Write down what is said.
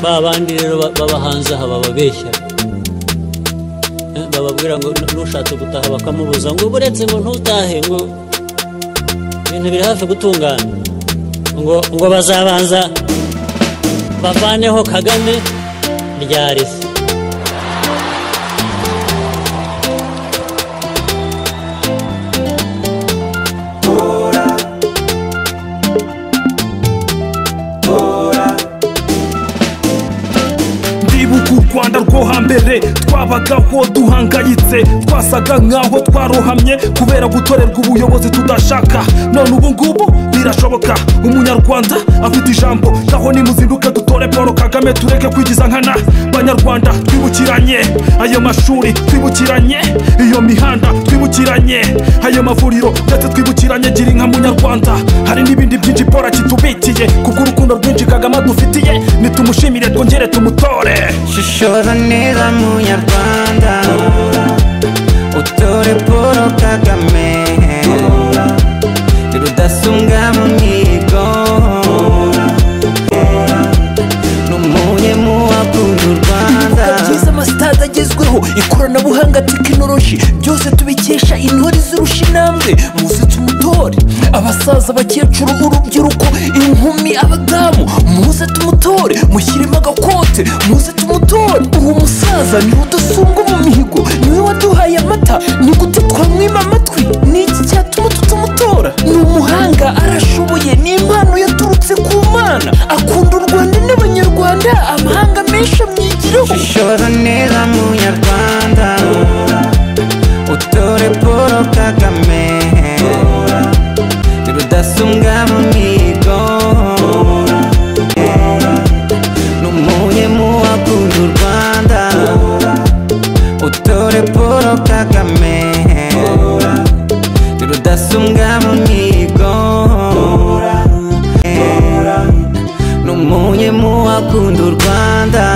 ba bandi rero baba hanze aha bababeshya bababwira ngo nushatse gutaha bakamubuza ngo buretse ngo ntutahe ngo ibintu biri hafi gutungana ngo ngo bazabanza bavaneho kagame ryari se ndibuka u rwanda rwo hambere twabagaho duhangayitse twasaga nk'aho twarohamye kubera gutorerwa ubuyobozi tudashaka none ubu ngubu birashoboka umunyarwanda afite ijambo naho nimuzinduke dutore paul kagame tureke kwigiza nkana banyarwanda twibukiranye ayo mashuri twibukiranye iyo mihanda twibukiranye ayo mavuriro ndetse twibukiranye gira inka munyarwanda hari n'ibindi byinshi paul akitubitiye kubw'urukundo rwinshi kagame adufitiye nitumushimire twongere tumutore shishora neza munyarwanda utore paul kagame rudasumbwa mu mihigo n'umuye mu wakunda u rwanda ibikorwa byiza amasitade agezweho ikoranabuhanga tekinoloji byose tubikesha intore zirusha intambwe muze tumutore abasaza abakecuru urubyiruko inkumi abadamu muze tumutore mushyiremo agakote muze tumutore uwo musaza niwe udasumba mu mihigo niwe waduhaye amata ni gute twamwima amatwi ni iki cyatuma tutumutora ni umuhanga arashoboye ni impano yaturutse ku mana akunda u rwanda n'abanyarwanda amahanga menshi amwigireho shishora neza munyarwanda utore paul kagame rudasumbwa mu mihigo n'umuye mu wakunda u rwanda utore paul kagame rudasumbwa mu mihigo n'umuye mu wakunda u rwanda